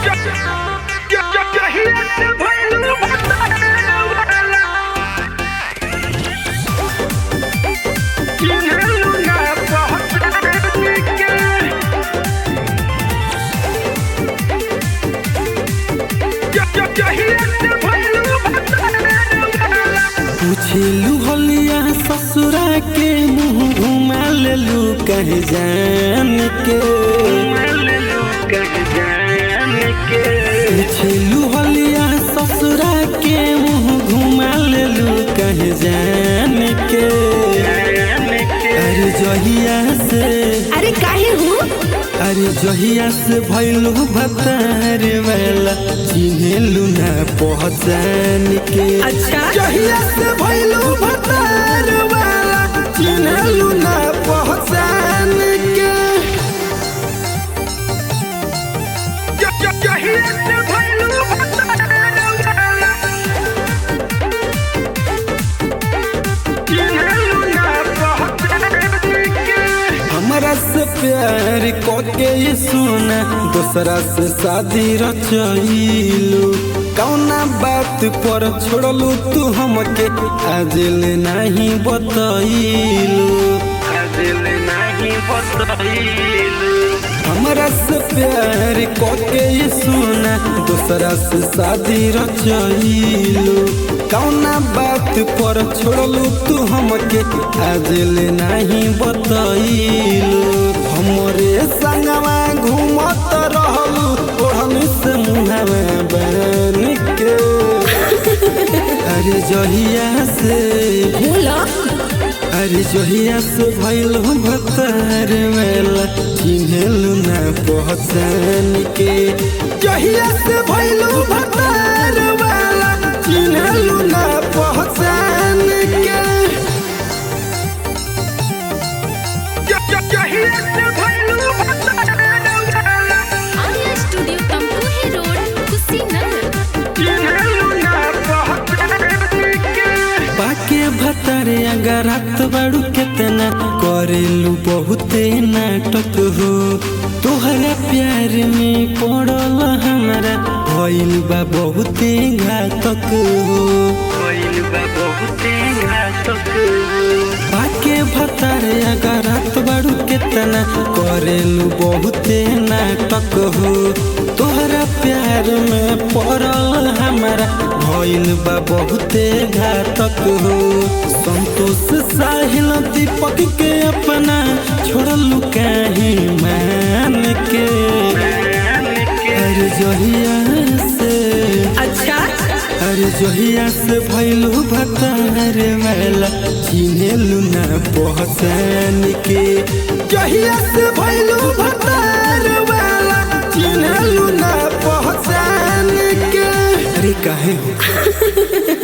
पूछेलू हलिया ससुरा के मुंह घुमा लेलू कह जान के पूछेलू हलिया ससुरा के मुंह घुमा लेलू कह जान के अरे जहिया से अरे काहे हूँ अरे जहिया से भैलू भतार वाला चिन्हेलू ना पहचान के अच्छा जहिया से भैलू भतार वाला चिन्हेलू ना पहचान के हमरा से प्यार कोके ये सोना दूसरा से शादी रचैलू कौना बात पर छोड़लू तू हमके आज ले नहीं बतैलू हमरा से प्यार कोके ये सोना दूसरा से शादी रचैलू कौना बात पर छोड़लू तू हमके आज ले नहीं बतैलू हमरे संगवा घूमत रहलू ओढ़न से मुहवा बन के अरे जहिया से बोला अरे जहिया से भैल भतार मेला चिन्हेलू ना पहचान के जहिया से भैल भतार मेला चिन्हेलू ना पहचान के आर्या स्टूडियो तमकुही रोड कुशीनगर पाके भतारे अगर रात बाड़ू केतना करेलू बहुते नाटक हो तोहरा प्यार में पड़ल हमारा भइल बा बहुते घातक हो पाके भतारे अगर रात बाड़ू केतना करेलू बहुते नाटक हो तोहरा प्यार में पड़ल हमारा भइल बा बहुते घातक हो संतोष साहिल दीपक के अपना छोड़लू काहे मान के अरे जहिया से अच्छा अरे जहिया से भैलू भतार वाला चिन्हेलू ना पहचान के जहिया से भैलू भतार वाला चिन्हेलू ना पहचान के अरे काहे हो